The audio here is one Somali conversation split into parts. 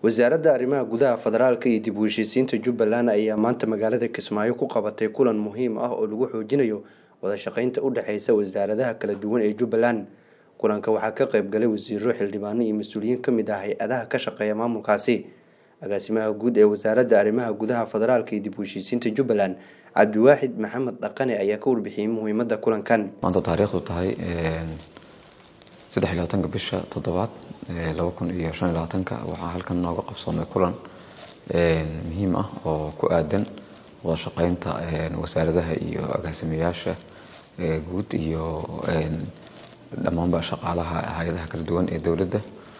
wasaaradda arrimaha gudaha federaalka iyo dib u heshiisiinta jubbaland ayaa maanta magaalada kismaayo ku qabatay kulan muhiim ah oo lagu xoojinayo wada shaqeynta u dhexeysa wasaaradaha kala duwan ee jubbaland kulanka waxaa ka qayb galay wasiiro xildhibaano iyo mas-uuliyiin ka mid ah hay-adaha ka shaqeeya maamulkaasi agaasimaha guud ee wasaaradda arrimaha gudaha federaalka iyo dib u heshiisiinta jubbaland cabdiwaaxid maxamed dhaqane ayaa ka warbixiyey muhiimadda kulankan maanta taariikhdu tahay saddex iyo labaatanka bisha toddobaad laba kun iyo shan iyo labaatanka waxaa halkan nooga qabsoomay kulan muhiim ah oo ku aadan wada shaqeynta wasaaradaha iyo agaasimayaasha guud iyo dhammaanba shaqaalaha hay-adaha kala duwan ee dowladda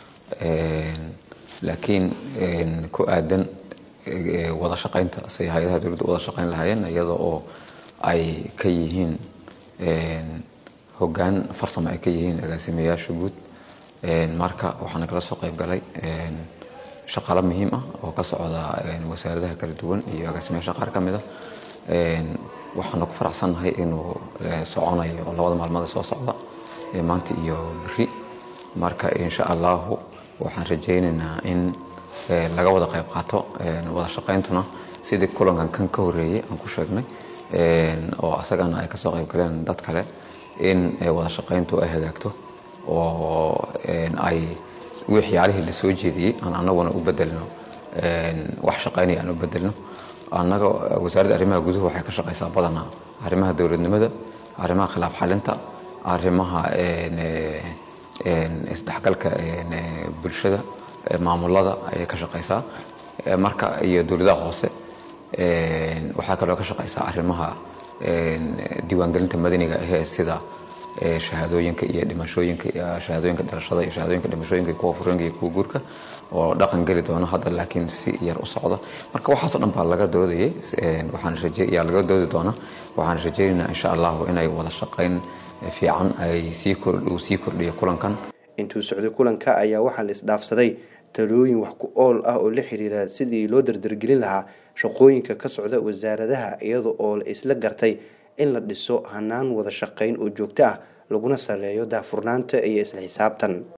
laakiin ku aadan wada shaqeynta say hay-adaha dowladda wada shaqeyn lahaayeen iyada oo ay ka yihiin hoggaan farsamo ay ka yihiin agaasimayaasha guud marka waxaana kala soo qayb galay shaqaalo muhiim ah oo ka socda wasaaradaha kala duwan iyo agaasimayaasha qaar ka mid a waxaana ku faraxsannahay inuu soconayo labada maalmood soo socda maanta iyo beri marka insha allahu waxaan rajaynaynaa in laga wada qayb qaato wada shaqayntuna sidii kulankan kan ka horeeyey aan ku sheegnay oo asagana ay kasoo qayb galeen dad kale in wada shaqayntu ay hagaagto oo ay waxyaalihii lasoo jeediyey aan anaguna u bedelno wax shaqaynaya aan u bedelno annaga wasaaradda arrimaha guduhu waxay ka shaqaysaa badanaa arrimaha dowladnimada arrimaha khilaaf xalinta arrimaha isdhexgalka bulshada maamulada ayay ka shaqaysaa marka iyo dowladaha hoose waxaa kaloo ka shaqaysaa arrimaha diiwaangelinta madaniga ahee sida shahaadooyinka iyo dhimashooyinka shahaadooyinka dhalashada iyo shahaadooyinka dhimashooyinka kuwa fureenka iyo kuwa guurka oo dhaqan geli doono hadda laakiin si yar u socda marka waxaasoo dhan baa laga doodayay waxaan raje yaa laga doodi doona waxaan rajaynaynaa insha allahu inay wada shaqayn fiican ay sii kordh sii kordhiyo kulankan intuu socday kulanka ayaa waxaa la isdhaafsaday talooyin wax ku ool ah oo la xiriira sidii loo dardargelin lahaa shaqooyinka ka socda wasaaradaha iyada oo la isla gartay in la dhiso hanaan wada shaqayn oo joogto ah laguna saleeyo daahfurnaanta iyo isla xisaabtan